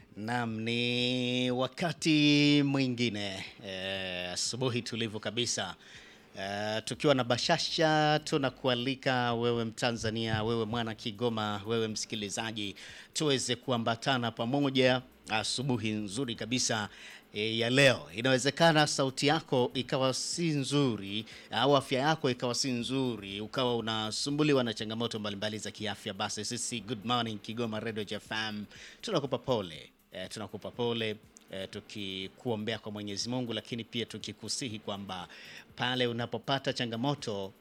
Naam, ni wakati mwingine eh, asubuhi tulivu kabisa eh, tukiwa na bashasha tunakualika wewe Mtanzania, wewe mwana Kigoma, wewe msikilizaji, tuweze kuambatana pamoja asubuhi nzuri kabisa e, ya leo. Inawezekana sauti yako ikawa si nzuri au afya yako ikawa si nzuri, ukawa unasumbuliwa na changamoto mbalimbali za kiafya, basi sisi Good Morning Kigoma Radio FM tunakupa pole e, tunakupa pole e, tukikuombea kwa Mwenyezi Mungu, lakini pia tukikusihi kwamba pale unapopata changamoto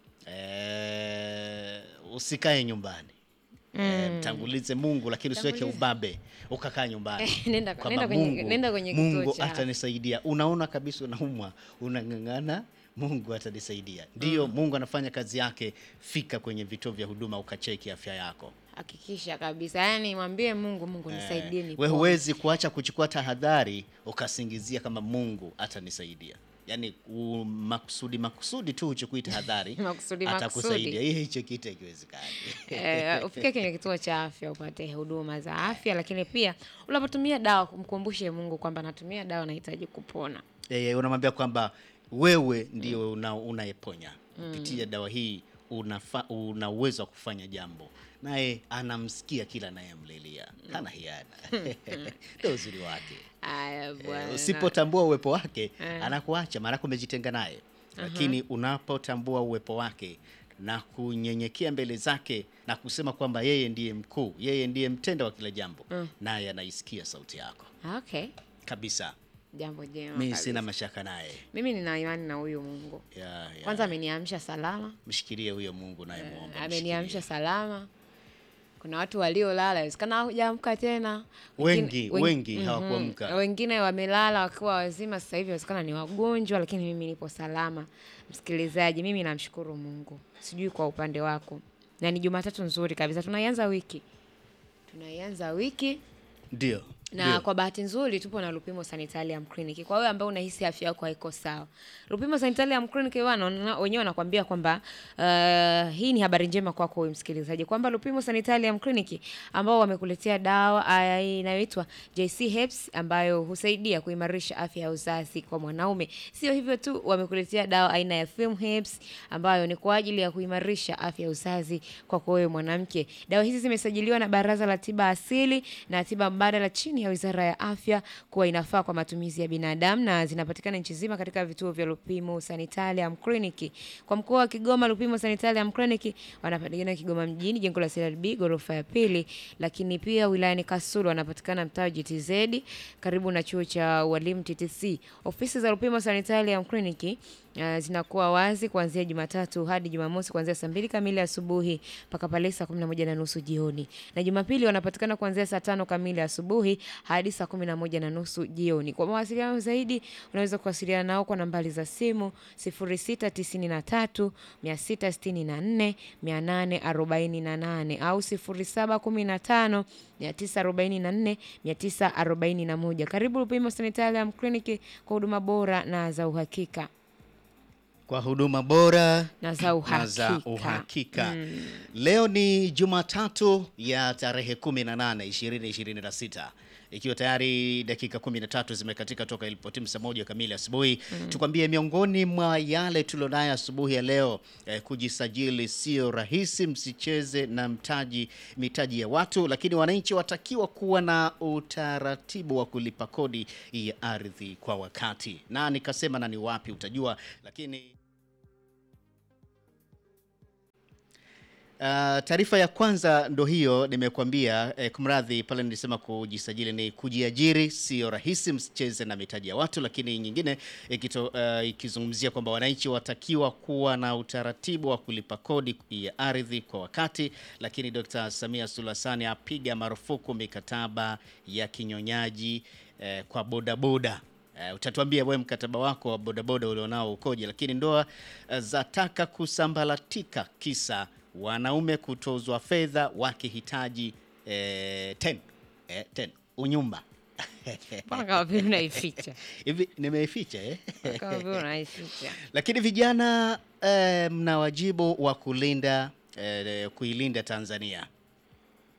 e, usikae nyumbani Eh, mtangulize Mungu lakini usiweke Tangulize. ubabe ukakaa nyumbani Nenda- Kwamba nenda kwenye- Mungu, nenda kwenye kituo Mungu cha afya. atanisaidia. Unaona kabisa unaumwa, unang'ang'ana, Mungu atanisaidia. Ndiyo, Mungu anafanya kazi yake. Fika kwenye vituo vya huduma ukacheki afya yako. Hakikisha kabisa, yaani mwambie Mungu, Mungu nisaidie Eh, we nipone. huwezi kuacha kuchukua tahadhari ukasingizia kama Mungu atanisaidia. Yaani u- makusudi makusudi tu uchukui tahadhari Makusudi, atakusaidia. makusudi. Hii hicho kitu hakiwezekani. Eh, ufike kwenye kituo cha afya upate huduma za afya, lakini pia unapotumia dawa mkumbushe Mungu kwamba natumia dawa, nahitaji kupona. Eh, unamwambia kwamba wewe ndio una, unayeponya kupitia dawa hii unafa, una uwezo wa kufanya jambo, naye anamsikia kila anayemlilia, hana hiana. Ndio uzuri wake. Aya Eh, bwana. Usipotambua uwepo wake anakuacha, maanake umejitenga naye. Lakini unapotambua uwepo wake na kunyenyekea mbele zake na kusema kwamba yeye ndiye mkuu, yeye ndiye mtenda wa kila jambo, naye anaisikia sauti yako Okay, kabisa. jambo jema Mi kabisa. sina mashaka naye. Mimi nina imani na huyu Mungu. Ya, ya. Kwanza ameniamsha salama, Mshikilie huyo Mungu naye muombe. ameniamsha salama. Kuna watu waliolala, inawezekana hawajaamka tena. Wengi- wen- wengi mhm. hawakuamka. Wengine wamelala wakiwa wazima, sasa hivi inawezekana ni wagonjwa, lakini mimi nipo salama. Msikilizaji, mimi namshukuru Mungu, sijui kwa upande wako, na ni Jumatatu nzuri kabisa. Tunaianza wiki, tunaianza wiki Ndio. na ndio. kwa bahati nzuri tupo na Lupimo Sanitarium Clinic. Kwa wewe ambaye unahisi afya yako haiko sawa, Lupimo Sanitarium Clinic wana- wana- wenyewe wanakuambia kwamba uh, hii ni habari njema kwako wewe msikilizaji, kwamba Lupimo Sanitarium Clinic ambao wamekuletea dawa ah, inayoitwa JC Herbs ambayo husaidia kuimarisha afya ya uzazi kwa mwanaume. Sio hivyo tu, wamekuletea dawa aina ya Film Herbs ambayo ni kwa ajili ya kuimarisha afya ya uzazi kwako wewe mwanamke. Dawa hizi zimesajiliwa na Baraza la Tiba Asili na Tiba Mbadala chini ya Wizara ya Afya kuwa inafaa kwa matumizi ya binadamu na zinapatikana nchi nzima katika vituo vya Lupimo Sanitarium Clinic. Kwa mkoa wa Kigoma, Lupimo Sanitarium Clinic wanapatikana Kigoma mjini, jengo la CRB ghorofa ya pili, lakini pia wilayani Kasulu wanapatikana mtaa wa GTZ karibu na chuo cha ualimu TTC. Ofisi za Lupimo Sanitarium Clinic Uh, zinakuwa wazi kuanzia Jumatatu hadi Jumamosi kuanzia saa mbili kamili asubuhi mpaka pale saa kumi na moja na nusu jioni, na Jumapili wanapatikana kuanzia saa tano kamili asubuhi hadi saa kumi na moja na nusu jioni. Kwa mawasiliano zaidi unaweza kuwasiliana nao kwa nambari za simu 0693 664 848 au 0715 944 941. Karibu Lupimo Sanitarium Clinic kwa huduma bora na za uhakika Kwa huduma bora na za na za uhakika. uhakika. Leo ni Jumatatu ya tarehe 18 2026 ikiwa tayari dakika 13 zimekatika toka ilipotimu saa moja kamili asubuhi. Tukwambie miongoni mwa yale tulionayo asubuhi ya leo eh, kujisajili sio rahisi, msicheze na mtaji mitaji ya watu, lakini wananchi watakiwa kuwa na utaratibu wa kulipa kodi ya ardhi kwa wakati, na nikasema na ni wapi utajua, lakini Uh, taarifa ya kwanza ndo hiyo nimekuambia. Eh, kumradhi pale nilisema kujisajili ni kujiajiri, sio rahisi, msicheze na mitaji ya watu. Lakini nyingine ikito, uh, ikizungumzia kwamba wananchi watakiwa kuwa na utaratibu wa kulipa kodi ya ardhi kwa wakati. Lakini Dr. Samia Suluhu Hassan apiga marufuku mikataba ya kinyonyaji eh, kwa bodaboda. Uh, utatuambia wewe mkataba wako wa bodaboda ulionao ukoje, lakini ndoa uh, zataka kusambalatika kisa wanaume kutozwa fedha wakihitaji eh, ten, eh, ten unyumba Mbona kama vile unaificha? hivi nimeificha eh? Kama vile unaificha. Lakini vijana eh, mna wajibu wa kulinda eh, kuilinda Tanzania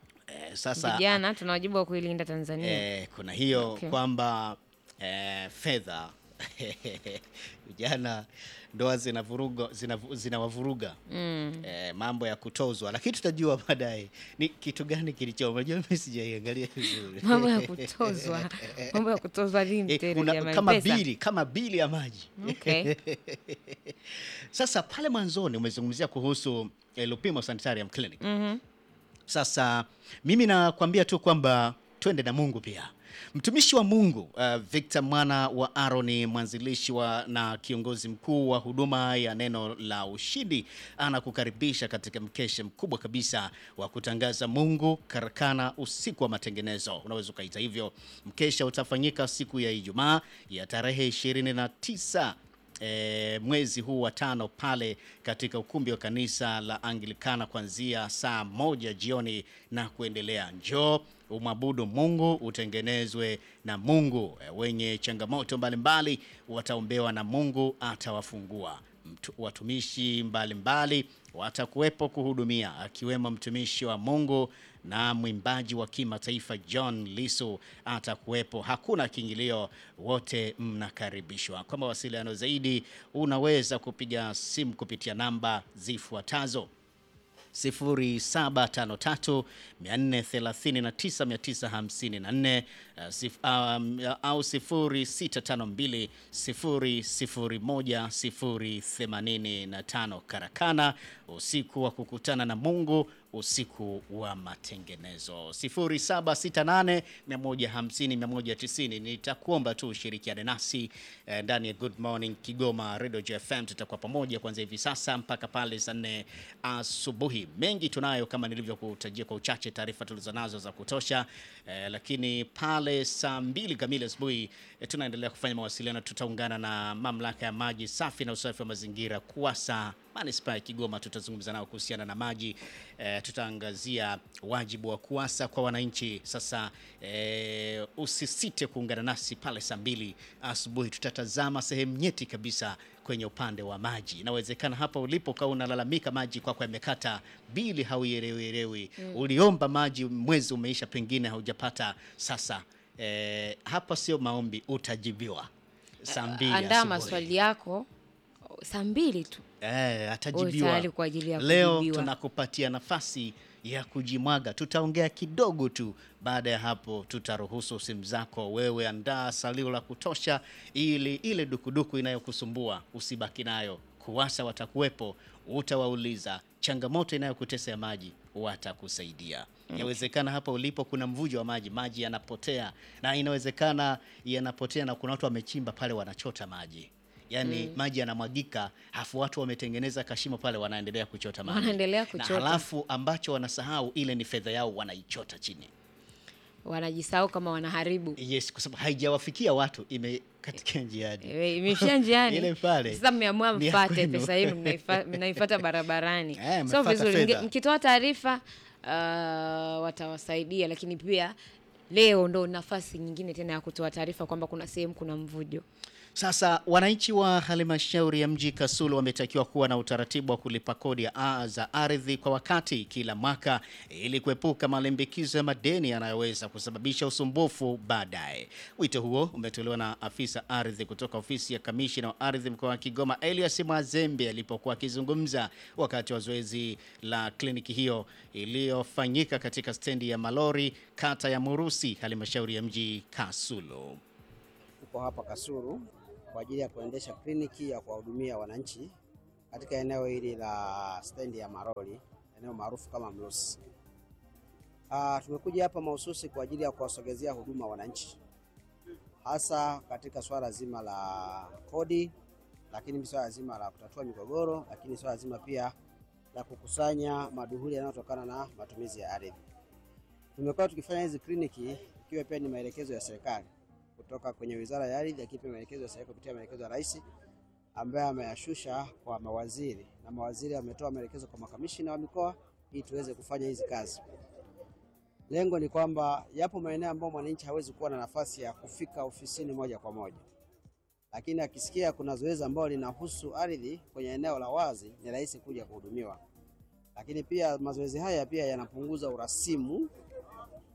sasa Vijana tuna wajibu wa kuilinda Tanzania. Eh, kuna hiyo Okay. kwamba eh, fedha vijana ndoa zinavuruga zinavu- zinawavuruga eh, mambo ya kutozwa, lakini tutajua baadaye ni kitu gani kilicho. Unajua mimi sijaiangalia vizuri Mambo ya kutozwa, mambo ya kutozwa lini Eh, tena kuna jamani? kama Pesa? bili kama bili ya maji Okay. Sasa pale mwanzoni umezungumzia kuhusu eh, Lupimo Sanitarium Clinic. Sasa mimi nakwambia tu kwamba twende na Mungu pia. Mtumishi wa Mungu uh, Victor mwana wa Aaron, mwanzilishi wa na kiongozi mkuu wa huduma ya neno la ushindi, anakukaribisha katika mkesha mkubwa kabisa wa kutangaza Mungu karakana, usiku wa matengenezo, unaweza ukaita hivyo. Mkesha utafanyika siku ya Ijumaa ya tarehe 29 e, mwezi huu wa tano pale katika ukumbi wa kanisa la Anglikana kuanzia saa moja jioni na kuendelea. Njoo umwabudu Mungu, utengenezwe na Mungu. E, wenye changamoto mbalimbali wataombewa na Mungu atawafungua. Mtu- Watumishi mbalimbali watakuwepo kuhudumia, akiwemo mtumishi wa Mungu na mwimbaji wa kimataifa John Lisu atakuwepo. Hakuna kiingilio, wote mnakaribishwa. Kwa mawasiliano zaidi, unaweza kupiga simu kupitia namba zifuatazo 0753 439 954 uh, sif- um, au 0652 001 085. Karakana, usiku wa kukutana na Mungu, usiku wa matengenezo. 0768 150 190. Nitakuomba tu ushirikiane nasi eh, ndani ya Good Morning Kigoma Radio JFM. Tutakuwa pamoja kuanzia hivi sasa mpaka pale saa nne asubuhi. Mengi tunayo kama nilivyokutajia kwa uchache, taarifa tulizonazo za kutosha eh, lakini pale saa mbili kamili asubuhi eh, tunaendelea kufanya mawasiliano. Tutaungana na mamlaka ya maji safi na usafi wa mazingira KUWASA manispaa ya Kigoma. Tutazungumza nao kuhusiana na maji eh, tutaangazia wajibu wa KUWASA kwa wananchi. Sasa eh, usisite kuungana nasi pale saa mbili asubuhi. Tutatazama sehemu nyeti kabisa kwenye upande wa maji. Inawezekana hapa ulipo ukawa unalalamika maji kwako yamekata, bili hauielewielewi, uliomba maji mwezi umeisha, pengine haujapata. Sasa eh, hapa sio maombi, utajibiwa saa mbili Andaa asubuhi. maswali yako saa mbili tu. Eh, Uwe atajibiwa. tayari kwa ajili ya Leo kujibiwa. tunakupatia nafasi ya kujimwaga. Tutaongea kidogo tu, baada ya hapo tutaruhusu simu zako. Wewe andaa salio la kutosha, ili ile dukuduku inayokusumbua usibaki nayo. KUWASA watakuwepo, utawauliza changamoto inayokutesa ya maji, watakusaidia. Inawezekana hapa ulipo kuna mvujo wa maji, maji yanapotea, na inawezekana yanapotea na kuna watu wamechimba pale wanachota maji yaani maji yanamwagika, hafu watu wametengeneza kashimo pale, wanaendelea kuchota maji, Wanaendelea na kuchota. halafu ambacho wanasahau ile ni fedha yao, wanaichota chini. Wanajisahau kama wanaharibu. Yes, kwa sababu haijawafikia watu, imekatika njiani. Eh, Imeishia njiani. Ile pale. Sasa mmeamua Ni ya mfate kwenu. pesa yenu mnaifa- mnaifuata barabarani. Eh, Sio mmefuata vizuri. fedha. Mge- Mkitoa taarifa uh, watawasaidia, lakini pia leo ndo nafasi nyingine tena ya kutoa taarifa kwamba kuna sehemu kuna mvujo. Sasa wananchi wa halmashauri ya mji Kasulu wametakiwa kuwa na utaratibu wa kulipa kodi ya a- za ardhi kwa wakati kila mwaka ili kuepuka malimbikizo ya madeni yanayoweza kusababisha usumbufu baadaye. Wito huo umetolewa na afisa ardhi kutoka ofisi ya kamishina wa ardhi mkoa wa Kigoma Elias Mwazembe alipokuwa akizungumza wakati wa zoezi la kliniki hiyo iliyofanyika katika stendi ya malori kata ya Murusi halmashauri ya mji Kasulu. Tuko hapa Kasulu kwa ajili ya kuendesha kliniki ya kuwahudumia wananchi katika eneo hili la stendi ya Maroli, eneo maarufu kama Mlosi. Ah, tumekuja hapa mahususi kwa ajili ya kuwasogezea huduma wananchi, hasa katika swala zima la kodi, lakini swala zima la kutatua migogoro, lakini swala zima pia la kukusanya maduhuli yanayotokana na matumizi ya ardhi. Tumekuwa tukifanya hizi kliniki ikiwa pia ni maelekezo ya serikali kutoka kwenye Wizara ya Ardhi, lakini pia maelekezo ya serikali kupitia maelekezo ya Rais ambaye ameyashusha kwa mawaziri na mawaziri wametoa maelekezo kwa makamishina wa mikoa ili tuweze kufanya hizi kazi. Lengo ni kwamba yapo maeneo ambayo mwananchi hawezi kuwa na nafasi ya kufika ofisini moja kwa moja, lakini akisikia kuna zoezi ambalo linahusu ardhi kwenye eneo la wazi, ni rahisi kuja kuhudumiwa. Lakini pia mazoezi haya pia yanapunguza urasimu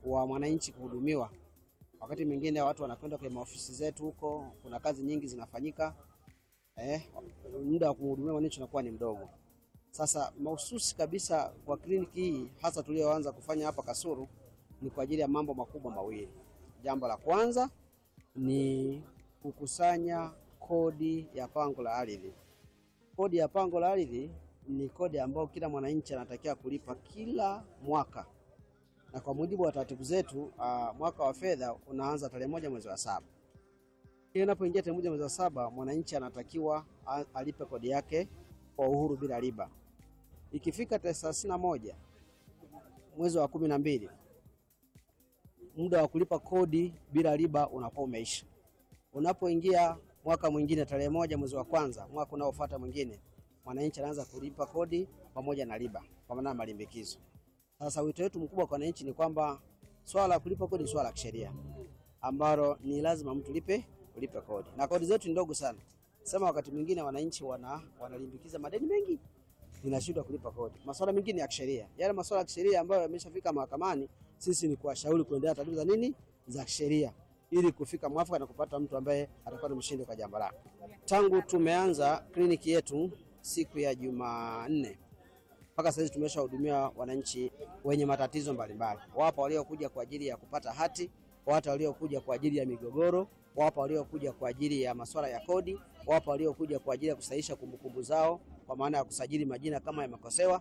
wa mwananchi kuhudumiwa. Wakati mwingine watu wanakwenda kwenye maofisi zetu huko, kuna kazi nyingi zinafanyika eh, muda wa kumhudumia mwananchi unakuwa ni mdogo. Sasa mahususi kabisa kwa kliniki hii hasa tulioanza kufanya hapa Kasulu ni kwa ajili ya mambo makubwa mawili. Jambo la kwanza ni kukusanya kodi ya pango la ardhi. Kodi ya pango la ardhi ni kodi ambayo kila mwananchi anatakiwa kulipa kila mwaka, na kwa mujibu wa taratibu zetu uh, mwaka wa fedha unaanza tarehe moja mwezi wa saba. Hiyo inapoingia tarehe moja mwezi wa saba, mwananchi anatakiwa a- alipe kodi yake kwa uhuru bila riba. Ikifika tarehe thelathini na moja mwezi wa kumi na mbili muda wa kulipa kodi bila riba unakuwa umeisha. Unapoingia mwaka mwingine tarehe moja mwezi wa kwanza mwaka unaofuata mwingine, mwananchi anaanza kulipa kodi pamoja na riba kwa maana ya malimbikizo. Sasa wito wetu mkubwa kwa wananchi ni kwamba swala la kulipa kodi ni swala la kisheria ambalo ni lazima mtu lipe ulipe kodi, na kodi zetu ni ndogo sana. Sema wakati mwingine wananchi wana wanalimbikiza madeni mengi, inashindwa kulipa kodi. Masuala mengine ya kisheria, yale masuala ya kisheria ambayo yameshafika mahakamani, sisi ni kuwashauri kuendelea taratibu za nini za kisheria ili kufika mwafaka na kupata mtu ambaye atakuwa ni mshindi kwa jambo lake. Tangu tumeanza kliniki yetu siku ya Jumanne mpaka sasa tumeshahudumia wananchi wenye matatizo mbalimbali. Wapo waliokuja kwa ajili ya kupata hati, wapo waliokuja kwa ajili ya migogoro, wapo waliokuja kwa ajili ya masuala ya kodi, wapo waliokuja kwa ajili ya kusahihisha kumbukumbu zao kwa maana ya kusajili majina kama yamekosewa.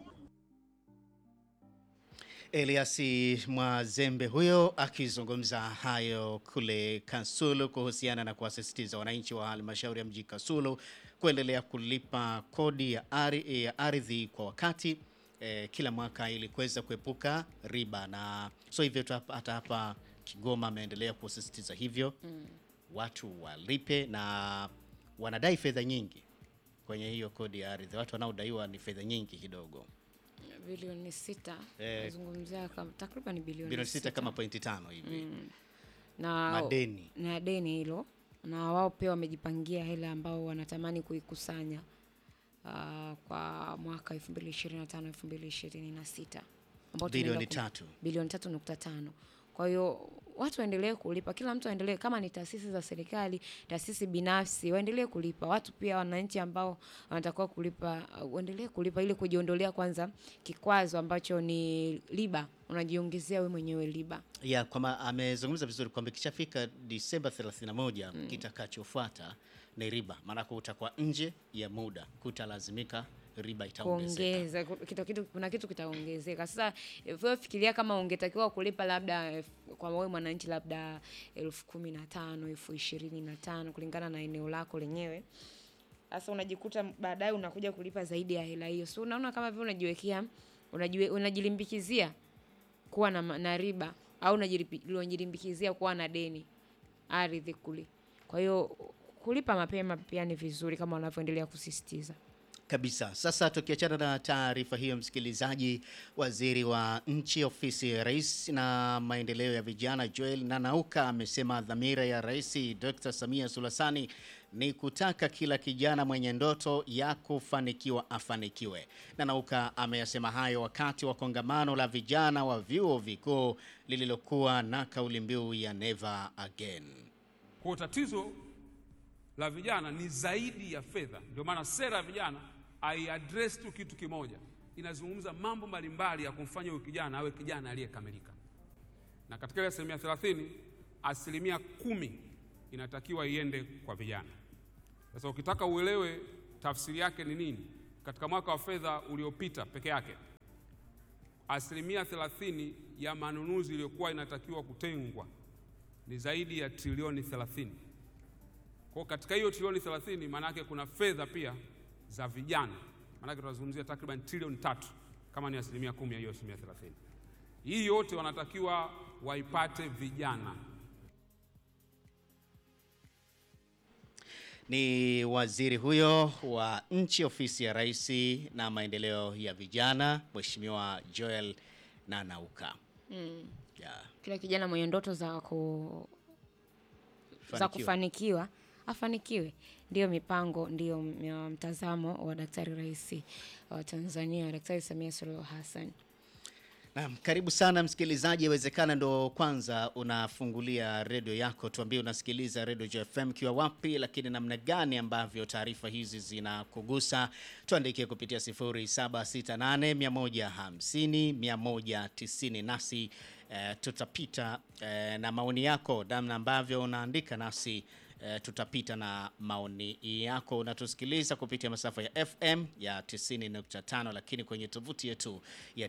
Elias Mwazembe huyo akizungumza hayo kule Kasulu kuhusiana na kuwasisitiza wananchi wa halmashauri ya mji Kasulu kuendelea kulipa kodi ya ari- ya ardhi kwa wakati eh, kila mwaka ili kuweza kuepuka riba, na so hivyo tu hapa- hata hapa Kigoma ameendelea kusisitiza hivyo watu walipe, na wanadai fedha nyingi kwenye hiyo kodi ya ardhi. Watu wanaodaiwa ni fedha nyingi kidogo, bilioni sita Eh, nazungumzia kama takriban bilioni bilioni sita kama pointi tano hivi na madeni. na deni hilo, na wao pia wamejipangia hela ambao wanatamani kuikusanya ah, kwa mwaka 2025 2026 ambao Bilioni tunaenda ku- tatu. bilioni tatu nukta tano. Kwa hiyo watu waendelee kulipa, kila mtu aendelee, kama ni taasisi za serikali, taasisi binafsi waendelee kulipa. Watu pia wananchi ambao wanatakiwa kulipa uh, waendelee kulipa ili kujiondolea kwanza kikwazo ambacho ni riba, unajiongezea wewe mwenyewe riba. ya kwamba amezungumza vizuri kwamba ikishafika Disemba 31 kitakachofuata ni riba, maanake utakuwa nje ya muda, kutalazimika riba itaongezeka. kuongeza ku- kitu, kitu, kuna kitu kitaongezeka. Sasa eh, wewe fikiria kama ungetakiwa kulipa labda eh, kwa wewe mwananchi labda elfu kumi na tano elfu ishirini na tano kulingana na eneo lako lenyewe. Sasa unajikuta baadaye unakuja kulipa zaidi ya hela hiyo, so unaona kama vile unajiwekea unajiwe, unajilimbikizia kuwa na, ma- na riba au unajilipi- unajilimbikizia kuwa na deni ardhi kule. Kwa hiyo kulipa mapema pia ni vizuri kama wanavyoendelea kusisitiza. Kabisa. Sasa tukiachana na taarifa hiyo, msikilizaji, waziri wa nchi ofisi ya rais na maendeleo ya vijana Joel Nanauka amesema dhamira ya Rais Dr. Samia Suluhu Hassan ni kutaka kila kijana mwenye ndoto ya kufanikiwa afanikiwe. Nanauka ameyasema hayo wakati wa kongamano la vijana wa vyuo vikuu lililokuwa na kauli mbiu ya Never Again. Kwa tatizo la vijana ni zaidi ya fedha. Ndio maana sera ya vijana haiaddress tu kitu kimoja, inazungumza mambo mbalimbali ya kumfanya huyu kijana awe kijana aliyekamilika. Na katika ile asilimia thelathini, asilimia kumi inatakiwa iende kwa vijana. Sasa ukitaka uelewe tafsiri yake ni nini, katika mwaka wa fedha uliopita peke yake asilimia thelathini ya manunuzi iliyokuwa inatakiwa kutengwa ni zaidi ya trilioni 30. Kwa hiyo katika hiyo trilioni 30 maana yake kuna fedha pia za vijana, maana yake tunazungumzia takriban trilioni tatu kama ni asilimia kumi ya hiyo asilimia 30. Hii yote wanatakiwa waipate vijana. Ni waziri huyo wa nchi ofisi ya rais na maendeleo ya vijana, Mheshimiwa Joel Nanauka. Yeah. Kila kijana mwenye ndoto za ku za Fanikiwa. kufanikiwa afanikiwe, ndiyo mipango, ndiyo m- mtazamo wa Daktari Rais wa Tanzania, Daktari Samia Suluhu Hassan. Naam, karibu sana msikilizaji, inawezekana ndo kwanza unafungulia redio yako, tuambie unasikiliza redio JFM kiwa wapi, lakini namna gani ambavyo taarifa hizi zinakugusa. Tuandikie kupitia 0768 150 190 nasi eh, tutapita eh, na maoni yako, namna ambavyo unaandika nasi eh, tutapita na maoni yako. Unatusikiliza kupitia masafa ya FM ya 90.5, lakini kwenye tovuti yetu ya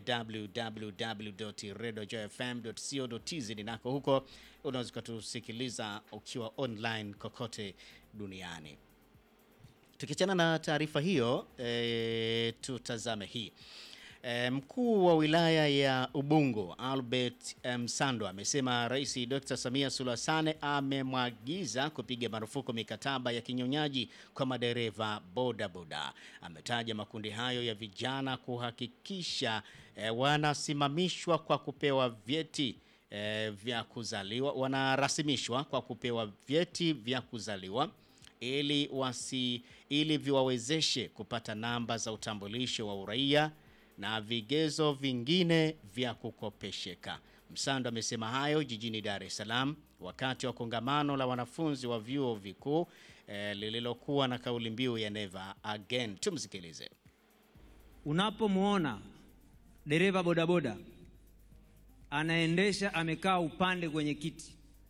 www.radiojfm.co.tz nako huko unaweza ukatusikiliza ukiwa online kokote duniani. Tukiachana na taarifa hiyo e, tutazame hii e, mkuu wa wilaya ya Ubungo Albert Msando amesema Rais Dr. Samia Suluhu Hassan amemwagiza kupiga marufuku mikataba ya kinyonyaji kwa madereva bodaboda. Ametaja makundi hayo ya vijana kuhakikisha e, wanasimamishwa kwa kupewa vyeti e, vya kuzaliwa, wanarasimishwa kwa kupewa vyeti vya kuzaliwa ili wasi ili viwawezeshe kupata namba za utambulisho wa uraia na vigezo vingine vya kukopesheka. Msando amesema hayo jijini Dar es Salaam wakati wa kongamano la wanafunzi wa vyuo vikuu eh, lililokuwa na kauli mbiu ya Never Again. Tumsikilize. Unapomwona dereva bodaboda anaendesha amekaa upande kwenye kiti,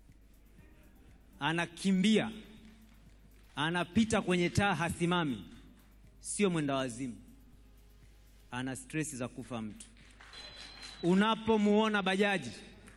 anakimbia, anapita kwenye taa, hasimami, sio mwenda wazimu, ana stresi za kufa mtu. Unapomuona bajaji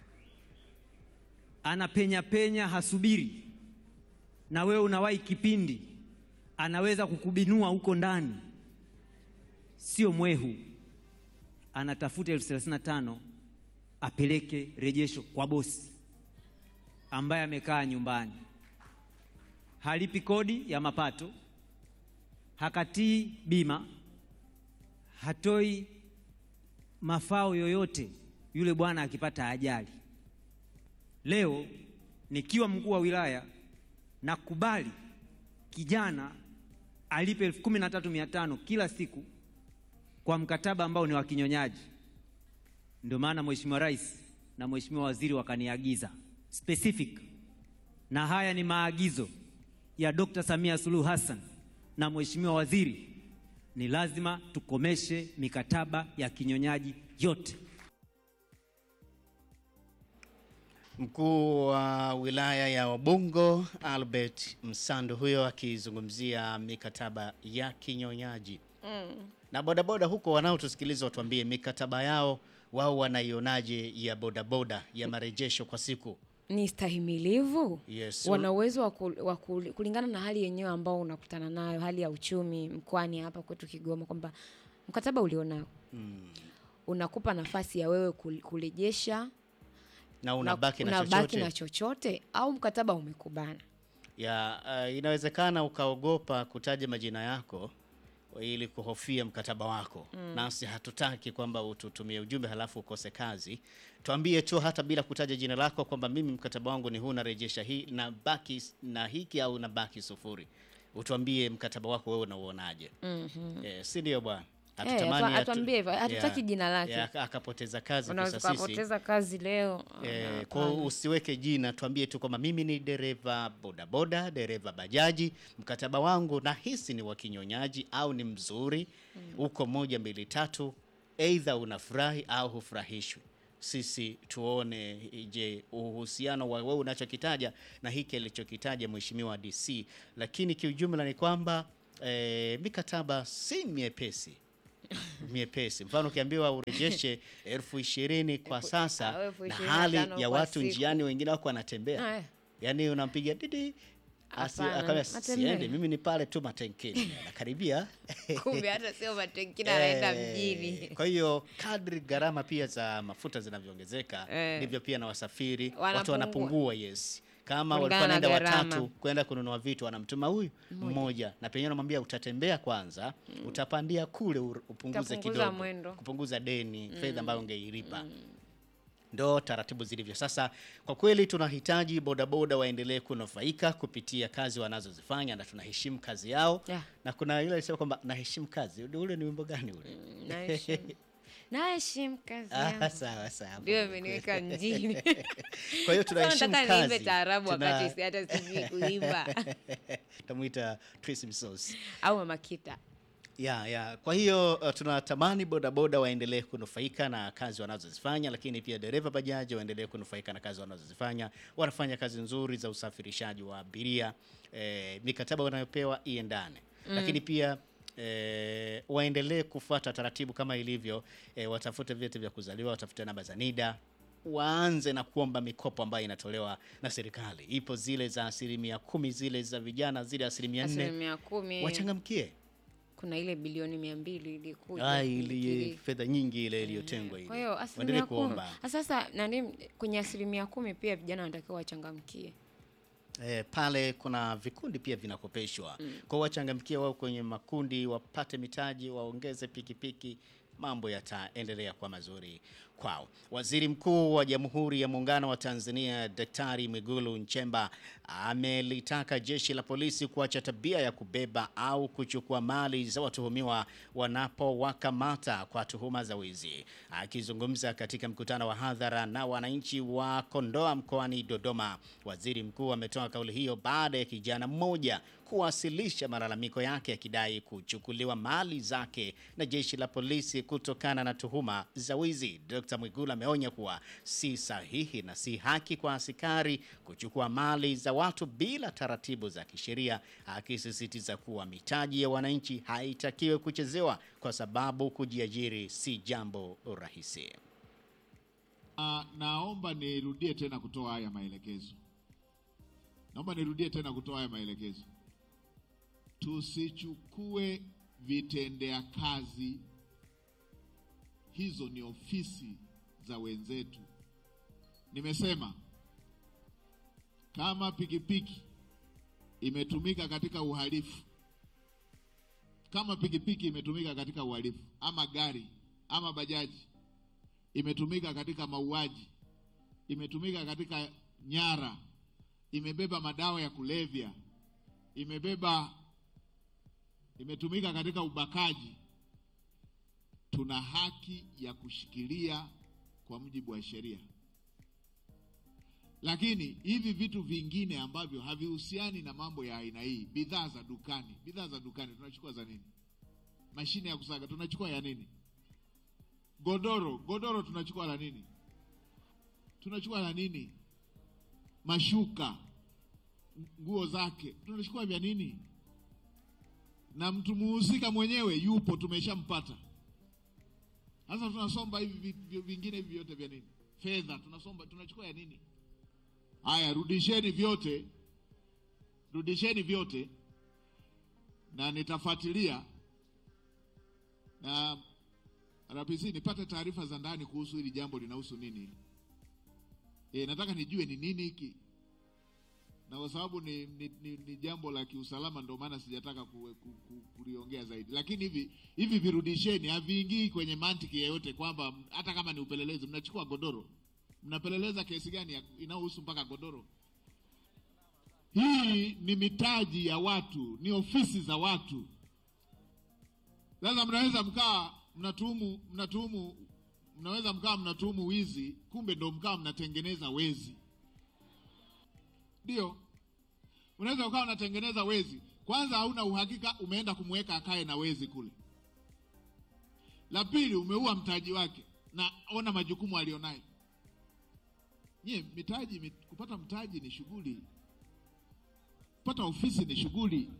anapenya penya, hasubiri, na wewe unawahi kipindi, anaweza kukubinua huko ndani sio mwehu, anatafuta elfu thelathini na tano apeleke rejesho kwa bosi ambaye amekaa nyumbani, halipi kodi ya mapato, hakatii bima, hatoi mafao yoyote. Yule bwana akipata ajali, leo nikiwa mkuu wa wilaya nakubali kijana alipe elfu kumi na tatu mia tano kila siku kwa mkataba ambao ni wa kinyonyaji. Ndio maana Mheshimiwa Rais na Mheshimiwa Waziri wakaniagiza specific, na haya ni maagizo ya Dr. Samia Suluhu Hassan na Mheshimiwa Waziri, ni lazima tukomeshe mikataba ya kinyonyaji yote. Mkuu wa wilaya ya Ubungo Albert Msando huyo akizungumzia mikataba ya kinyonyaji na bodaboda huko wanaotusikiliza watuambie mikataba yao wao wanaionaje ya bodaboda ya marejesho kwa siku. ni stahimilivu Yes. wana uwezo wa ku- wa ku- kulingana na hali yenyewe ambao unakutana nayo hali ya uchumi mkoani hapa kwetu Kigoma kwamba mkataba ulionao unakupa nafasi ya wewe kul- kurejesha na unabaki na, unabaki chochote na chochote au mkataba umekubana ya uh, inawezekana ukaogopa kutaja majina yako ili kuhofia mkataba wako nasi hatutaki kwamba ututumie ujumbe halafu ukose kazi tuambie tu hata bila kutaja jina lako kwamba mimi mkataba wangu ni huu narejesha hii na baki na hiki au na baki sufuri utuambie mkataba wako wewe unauonaje eh, si ndio bwana Hatutamani atu- hatu- atuambie hivyo, hatutaki ya- jina lake. ya, akapoteza kazi unaweza kisa sisi ukapoteza kazi leo Eh, hapana. kwa hiyo usiweke jina, tuambie tu kwamba mimi ni dereva bodaboda, dereva bajaji, mkataba wangu nahisi ni wa kinyonyaji au ni mzuri, uko moja mbili tatu, aidha unafurahi au hufurahishwi. Sisi tuone, je, uhusiano wa wewe unachokitaja na hiki alichokitaja mheshimiwa DC. Lakini kiujumla ni kwamba eh, mikataba si miepesi miepesi. Mfano ukiambiwa urejeshe elfu ishirini kwa au sasa elfu na ishirini na hali tano ya kwa watu siku. njiani, wengine wako wanatembea, Aya. yaani unampiga didi asi- Hapana, akaambia natembea. siende, mimi ni pale tu matenkini, nakaribia kumbe hata sio matenkini anaenda Eh, mjini Kwa hiyo kadri gharama pia za mafuta zinavyoongezeka Eh. ndivyo pia na wasafiri watu Wanapungua. wanapungua. Yes, kama Kulingana walikuwa na naenda gharama. watatu kwenda kununua vitu, wanamtuma huyu mmoja, na penyewe namwambia utatembea kwanza, utapandia kule ur- upunguze Utapunguza kidogo, mwendo. kupunguza deni, fedha ambayo ungeilipa ndo taratibu zilivyo sasa. Kwa kweli tunahitaji bodaboda waendelee kunufaika kupitia kazi wanazozifanya na tunaheshimu kazi yao Yeah. na kuna yule alisema kwamba naheshimu kazi. Ule ni wimbo gani ule? naheshimu. naheshimu kazi Ah, yangu sawa sawa. ndio imeniweka mjini Kwa hiyo Sasa tunaheshimu nataka niimbe kazi. taarabu Tuna- wakati si hata sijui kuimba Tamuita Tracy Msosi. au mama kita Ya, ya. Kwa hiyo uh, tunatamani bodaboda waendelee kunufaika na kazi wanazozifanya, lakini pia dereva bajaji waendelee kunufaika na kazi wanazozifanya. Wanafanya kazi nzuri za usafirishaji wa abiria, eh, mikataba wanayopewa iendane, lakini pia eh, waendelee kufuata taratibu kama ilivyo, eh, watafute vyeti vya kuzaliwa, watafute namba za NIDA waanze na kuomba mikopo ambayo inatolewa na serikali. Ipo zile za asilimia kumi, zile za vijana, zile asilimia nne, asilimia kumi wachangamkie kuna ile bilioni mia mbili ilikuja Ah, ili ili- fedha nyingi ile iliyotengwa ile. kwa hiyo Waendelee asilimia kumi kuomba. Ah, sasa nani kwenye asilimia kumi pia vijana wanatakiwa wachangamkie Eh, pale kuna vikundi pia vinakopeshwa. Kwa hiyo wachangamkie wao kwenye makundi, wapate mitaji, waongeze pikipiki, mambo yataendelea kwa mazuri kwao. Waziri Mkuu wa Jamhuri ya Muungano wa Tanzania Daktari Mwigulu Nchemba amelitaka jeshi la polisi kuacha tabia ya kubeba au kuchukua mali za watuhumiwa wanapowakamata kwa tuhuma za wizi. Akizungumza katika mkutano wa hadhara na wananchi wa Kondoa mkoani Dodoma, waziri mkuu ametoa kauli hiyo baada ya kijana mmoja kuwasilisha malalamiko yake akidai kuchukuliwa mali zake na jeshi la polisi kutokana na tuhuma za wizi. Dr. Mwigulu ameonya kuwa si sahihi na si haki kwa askari kuchukua mali za watu bila taratibu za kisheria, akisisitiza kuwa mitaji ya wananchi haitakiwi kuchezewa kwa sababu kujiajiri si jambo rahisi. Ah, naomba nirudie tena kutoa haya maelekezo. Naomba nirudie tena kutoa haya maelekezo. Tusichukue vitendea kazi, hizo ni ofisi za wenzetu. Nimesema kama pikipiki imetumika katika uhalifu, kama pikipiki imetumika katika uhalifu, ama gari ama bajaji imetumika katika mauaji, imetumika katika nyara, imebeba madawa ya kulevya, imebeba imetumika katika ubakaji, tuna haki ya kushikilia kwa mujibu wa sheria. Lakini hivi vitu vingine ambavyo havihusiani na mambo ya aina hii, bidhaa za dukani, bidhaa za dukani tunachukua za nini? Mashine ya kusaga tunachukua ya nini? Godoro, godoro tunachukua la nini? Tunachukua la nini? Mashuka, nguo zake tunachukua vya nini? Na mtu muhusika mwenyewe yupo, tumeshampata. Sasa tunasomba hivi vi- vi- vingine hivi vyote vya nini? Fedha tunasomba, tunachukua ya nini? Haya, rudisheni vyote, rudisheni vyote, na nitafuatilia na RPC nipate taarifa za ndani kuhusu hili jambo linahusu nini. E, nataka nijue ni nini hiki, na kwa sababu ni, ni, ni, ni jambo la kiusalama, ndio maana sijataka ku, ku, ku, kuliongea zaidi. Lakini hivi hivi virudisheni, haviingii kwenye mantiki yeyote kwamba hata kama ni upelelezi, mnachukua godoro, mnapeleleza kesi gani ya- inayohusu mpaka godoro? Hii ni mitaji ya watu, ni ofisi za watu. Sasa mnaweza mkaa mnatuhumu mnatuhumu mnaweza mkaa mnatuhumu wizi, kumbe ndo mkaa mnatengeneza wezi. Ndio, unaweza ukawa unatengeneza wezi, kwanza hauna uhakika umeenda kumweka akae na wezi kule. La pili, umeua mtaji wake, na ona majukumu alionayo. Nyie mitaji, mit- kupata mtaji ni shughuli, kupata ofisi ni shughuli.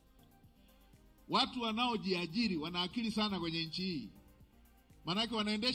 Watu wanaojiajiri wana akili sana kwenye nchi hii, maanake wanaendesha